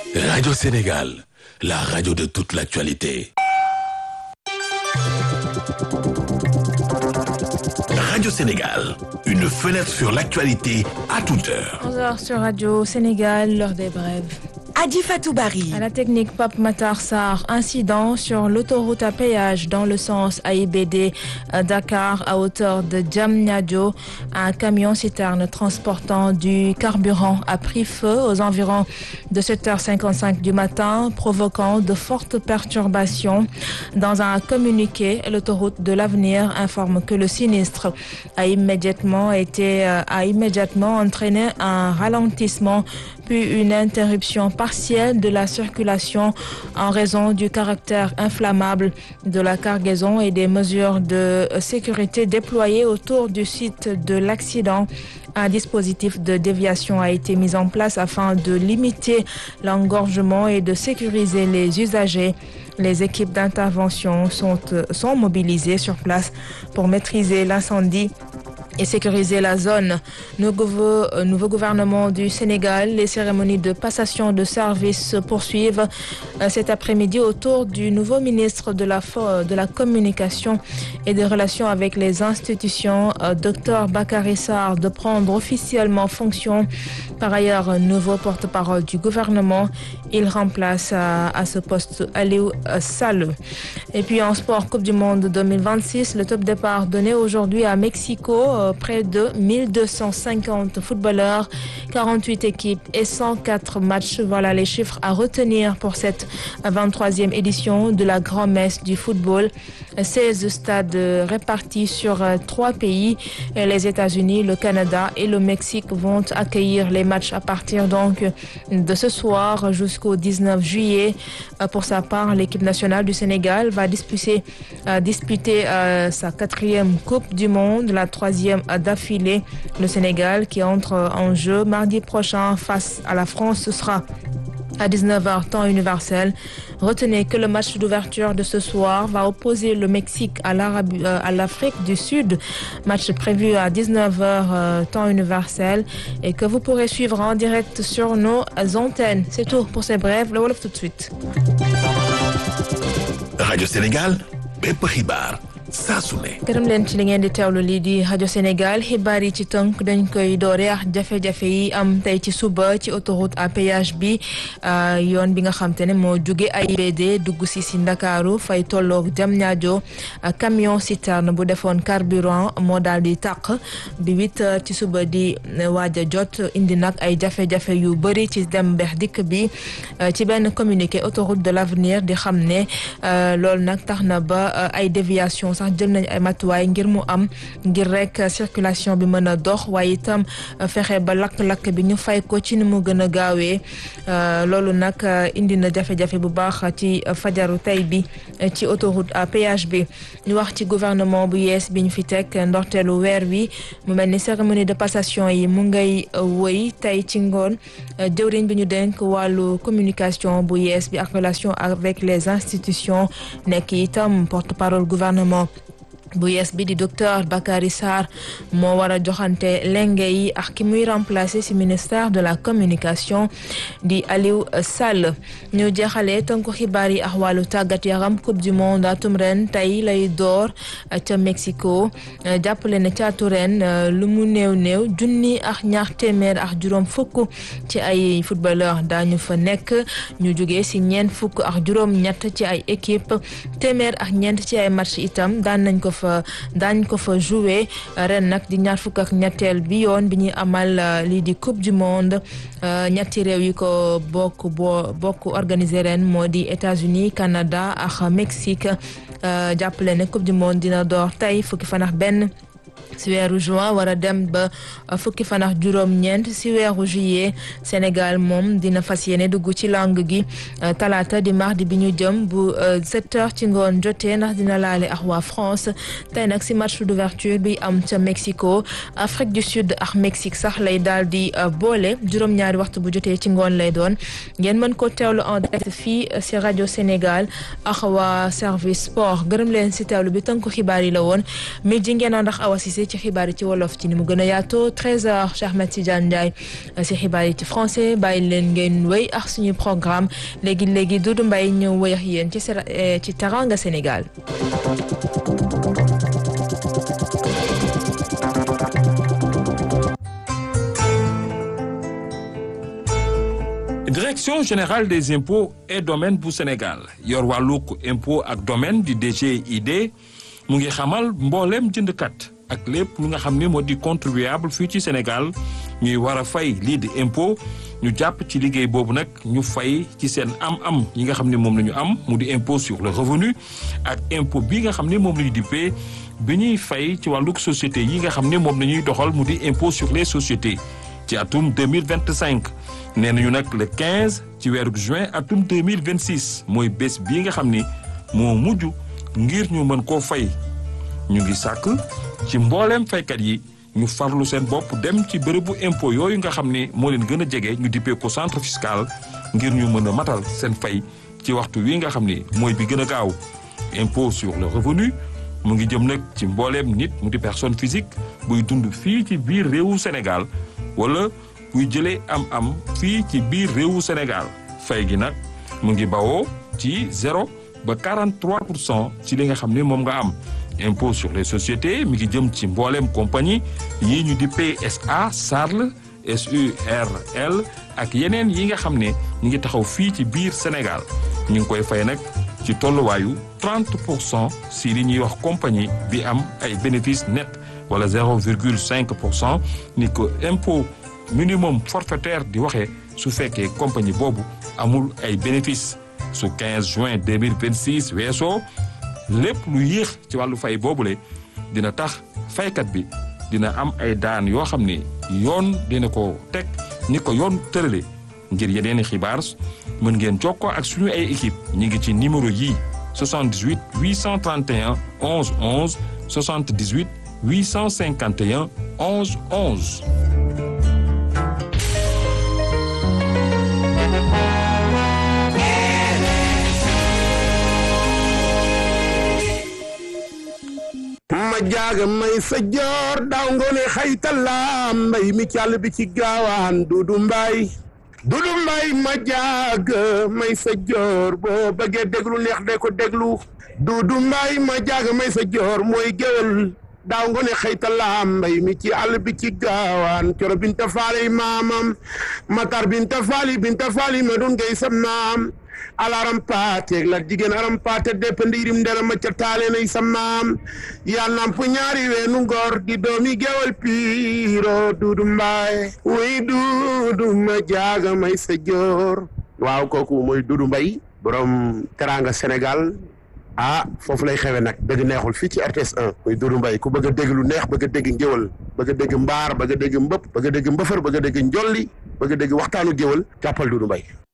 Radio Sénégal, la radio de toute l'actualité. Radio Sénégal, une fenêtre sur l'actualité à toute heure. 11h sur Radio Sénégal, l'heure des brèves. Adi Fatou Barry. À la technique Pape Matar Sarr, incident sur l'autoroute à péage dans le sens AIBD à Dakar à hauteur de Diamniadio. Un camion citerne transportant du carburant a pris feu aux environs de 7h55 du matin, provoquant de fortes perturbations. Dans un communiqué, l'autoroute de l'avenir informe que le sinistre a immédiatement été a immédiatement entraîné un ralentissement puis une interruption partielle de la circulation en raison du caractère inflammable de la cargaison et des mesures de sécurité déployées autour du site de l'accident. Un dispositif de déviation a été mis en place afin de limiter l'engorgement et de sécuriser les usagers. Les équipes d'intervention sont, sont mobilisées sur place pour maîtriser l'incendie et sécuriser la zone. Nouveau, nouveau gouvernement du Sénégal, les cérémonies de passation de service se poursuivent cet après-midi autour du nouveau ministre de la, de la Communication et des Relations avec les institutions, Dr Bakary Sarr, de prendre officiellement fonction. Par ailleurs, nouveau porte-parole du gouvernement. Il remplace à, à ce poste Aliou Sall. Et puis en sport, Coupe du Monde 2026, le top départ donné aujourd'hui à Mexico près de 1250 footballeurs, 48 équipes et 104 matchs. Voilà les chiffres à retenir pour cette 23e édition de la grand-messe du football. 16 stades répartis sur trois pays. Les États-Unis, le Canada et le Mexique vont accueillir les matchs à partir donc de ce soir jusqu'au 19 juillet. Pour sa part, l'équipe nationale du Sénégal va disputer, disputer sa quatrième Coupe du Monde, la troisième d'affilée. Le Sénégal qui entre en jeu mardi prochain face à la France, ce sera à 19h temps universel. Retenez que le match d'ouverture de ce soir va opposer le Mexique à l'Afrique du Sud. Match prévu à 19h temps universel et que vous pourrez suivre en direct sur nos antennes. C'est tout pour ces brèves. Le Wolof tout de suite. Radio Sénégal, bépp xibaar saa su ne. gërëm leen ci li ngeen di teewlu lii di rajo Sénégal xibaar yi ci tënk dañ koy doore ak jafe-jafe yi am tey ci suba ci autoroute à péage bi yoon bi nga xam te ne moo jóge AIBD dugg si si Ndakaaru fay tolloog Diamniadio camion citerne bu defoon carburant moo daal di tàq bi huit heures ci suba di waaj a jot indi nag ay jafe-jafe yu bëri ci dem beex dikk bi ci benn communiqué autoroute de l'avenir di xam ne loolu nag tax na ba ay déviation sax jël nañ ay matuwaay ngir mu am ngir rek circulation bi mën a dox waaye itam fexe ba lakk-lakk bi ñu fay ko ci ni mu gën a gaawee loolu nag indi na jafe-jafe bu baax ci fajaru tey bi ci autoroute à péage bi ñu wax ci gouvernement bu yees bi ñu fi teg ndorteelu weer wi mu mel ni cérémonie de passation yi mu ngay wëy tey ci ngoon jëwriñ bi ñu denk wàllu communication bu yees bi ak relation avec les institutions nekk itam porte-parole gouvernement bu yees bi di docteur Bakary Sarr moo war a joxante lenge yi ak ki muy remplacer ci ministère de la communication di Aliou Sall ñu jeexalee tënku xibaar yi ak wàllu tàggat yaram coupe du monde atum ren tey lay door ca Mexico jàppale ne caatu ren lu mu néew néew junni ak ñaar téeméer ak juróom fukk ci ay footballeur daañu fa nekk ñu jógee ci ñeent fukk ak juróom ñett ci ay équipe téeméer ak ñeent ci ay match itam daan nañ ko fa daañ ko fa jouer ren nag di ñaar fukk ak ñetteel bi yoon bi ñuy amal lii di coupe du monde ñetti réew yi ko bokk boo bokk organiser ren moo di États-Unis Canada ak Mexique jàppale ne coupe du monde dina door tey fukki fan ak benn si weeru juin war a dem ba fukki fan ak juróom-ñeent si weeru juillet Sénégal moom dina fas yéene dugg ci langue gi talaata di mardi bi ñu jëm bu 7 heures ci ngoon jotee ndax dina laale ak waa France tey nag si match d'ouverture bi am ca Mexico Afrique du Sud ak Mexique sax lay daal di boole juróom-ñaari waxtu bu jotee ci ngoon lay doon ngeen mën ko teewlu en direct fii si rajo Sénégal ak waa service sport gërëm leen si teewlu bi tënku xibaar yi la woon mi ji ngeen ndax awa si Cissé ci xibaar yi ci wolof ci ni mu gën a yaatoo 13h Cheikh Ahmed Tidiane Ndiaye si xibaar yi ci français bàyyi leen ngeen wéy ak suñu programme léegi léegi Doudou Mbaye ñëw wéy ak yéen ci ci Teranga Sénégal. direction générale des impôts et domaines bu Sénégal yor wàllug impôt ak domaine di DGID mu ngi xamal mbooleem jëndkat ak lépp lu nga xam ne moo di contribuable fii ci Sénégal ñuy war a fay lii di impôt ñu jàpp ci liggéey boobu nag ñu fay ci seen am-am yi nga xam ne moom la ñu am mu di impôt sur le revenu ak impôt bi nga xam ne moom la ñu dippee bi ñuy fay ci wàllug société yi nga xam ne moom la ñuy doxal mu di impôt sur les sociétés ci atum 2025 nee nañu nag le 15 ci weeru juin atum 2026 mooy bés bii nga xam ni moo mujj ngir ñu mën koo fay ñu ngi sàkk ci mbooleem faykat yi ñu farlu seen bopp dem ci bërëbu impôt yooyu nga xam ne moo leen gën a jege ñu dippee ko centre fiscal ngir ñu mën a matal seen fay ci waxtu wi nga xam ni mooy bi gën a gaaw impôt sur le revenu mu ngi jëm nag ci mbooleem nit mu di personne physique buy dund fii ci biir réewu Sénégal wala buy jëlee am-am fii ci biir réewu Sénégal fay gi nag mu ngi bawoo ci zéro ba 43 pour cent ci li nga xam ne moom nga am impôt sur les sociétés mi ngi jëm ci mbooleem compagnie yii ñu di PSA SARL SURL ak yeneen yi nga xam ne ñu ngi taxaw fii ci biir Sénégal ñu ngi koy fay nag ci tolluwaayu 30 pour cent si li ñuy wax compagnie bi am ay bénéfice net wala 0,5 pour cent ni ko impôt minimum forfaitaire di waxee su fekkee compagnie boobu amul ay bénéfice su 15 juin 2026 weesoo lépp lu yéex ci wàllu fay boobule dina tax faykat bi dina am ay daan yoo xam ne yoon dina ko teg ni ko yoon tërale ngir yeneeni xibaar mën ngeen jokkoo ak suñu ay équipe ñi ngi ci numéro yii 78 831 11 11 78 851 11 11 ma jaaga may sa joor daaw ngoone xaytalaam mbay mi càll bi ci gaawaan dudu mbay dudu mbay ma jaaga may sa joor boo bëggee déglu neex de ko déglu dudu mbay ma jaaga may sa joor mooy géwél daaw ngoone xaytalaam mbay mi ci àll bi ci gaawaan coro binta faali maamam matar binta faali binta faali ma dun ngay sam naam alaram paate la jigéen aram paate depp ndiirim ndera ma ca taale nay sa maam yaa namp ñaari weenu ngor di doomi gewal piiro duudu mbaay wuy duudu ma jaaga may sa joor waaw kooku mooy duudu mbay borom teranga Sénégal ah foofu lay xewe nag dëgg neexul fii ci RTS 1 muy duudu mbay ku bëgg a dégg lu neex bëgg a dégg ngéwal bëgg a dégg mbaar bëgg a dégg mbëpp bëgg a dégg mbëfër bëgg a dégg njolli bëgg a dégg waxtaanu géwal jàppal duudu mbay